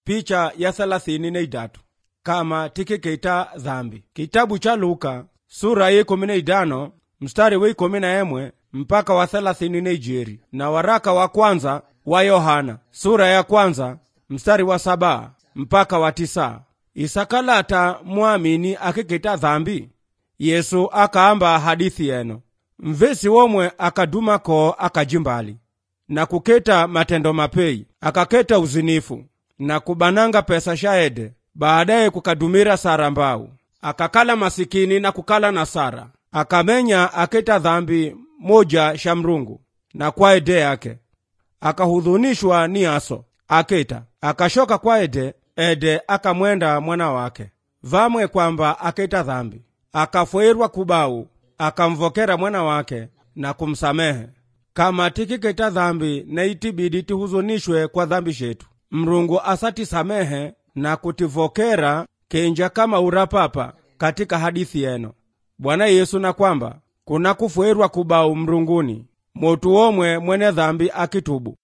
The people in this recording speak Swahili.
picha ya thelathini na idatu kama tikikeita dhambi kitabu cha luka sura ya ikumi na idano mstari wa ikumi na emwe mpaka wa thelathini na ijeri na waraka wa kwanza wa yohana sura ya kwanza mstari wa saba mpaka wa tisa isakalata mwamini akikita dhambi yesu akaamba hadithi yeno mvesi womwe akadumako akajimbali na kuketa matendo mapei akaketa uzinifu na kubananga pesa shaede baadaye kukadumira sara mbau akakala masikini na kukala na sara akamenya aketa dhambi moja sha mrungu na kwa ede yake akahudhunishwa ni aso aketa akashoka kwa ede ede akamwenda mwana wake vamwe kwamba aketa dhambi akafwerwa kubau akamvokera mwana wake na kumsamehe kama tikiketa dhambi na itibidi tihuzunishwe kwa dhambi shetu mrungu asatisamehe na kutivokera kenja kama urapapa katika hadithi yeno bwana yesu na kwamba kuna kufwerwa kubau mrunguni motu omwe mwene dhambi akitubu